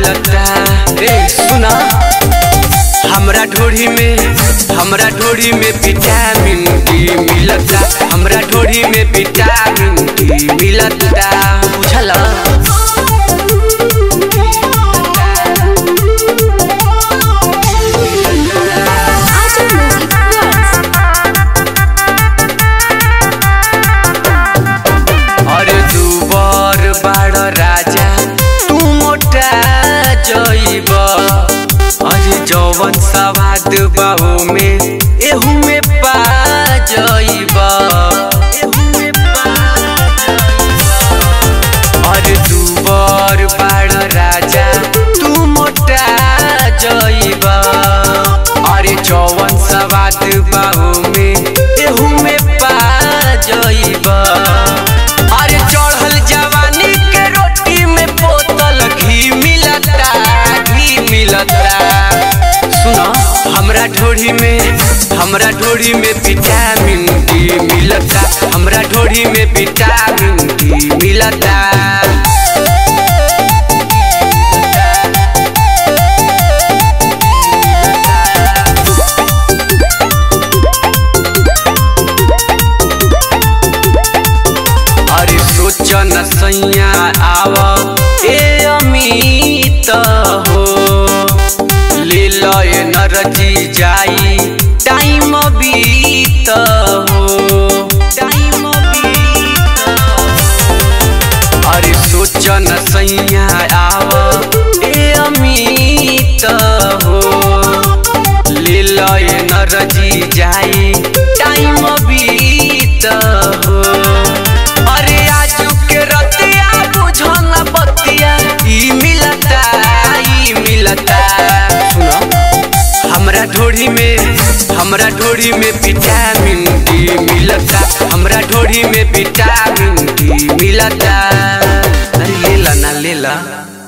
मिलता ए सुना हमरा ढोरी में हमरा ढोरी में विटामिन डी मिलता हमरा ढोरी में विटामिन डी मिलता बुझला Aja Music Words. अरे दुबर बाड़ राजा तू मोटा जइब अरे जवन सवाद बाहू में एहू में पा जइब अरे दुबर बाड़ राजा तू मोटा जइब अरे जवन सवाद बाहू में एहू में पा जइब अरे चढ़ल जवानी के रोटी में बोतल घी मिलता घी मिलता सुनो हमरा ढोरी में हमरा ढोरी में विटामिन डी मिलता हमरा ढोरी में विटामिन डी मिलता अरे सोच न सैया आव ए अमित हो ले लय नरजी जाई टाइम बीत हो टाइम बीत अरे सोच न सैया आव ए अमित हो ले लय नरजी जाई टाइम बीत हो अरे आजू के रतिया बुझन बतिया ई मिलता ई मिलता सुनो हमरा ढोरी में हमरा ढोरी में विटामिन डी मिलता हमरा ढोरी में विटामिन डी मिलता अरे लेला ना लेला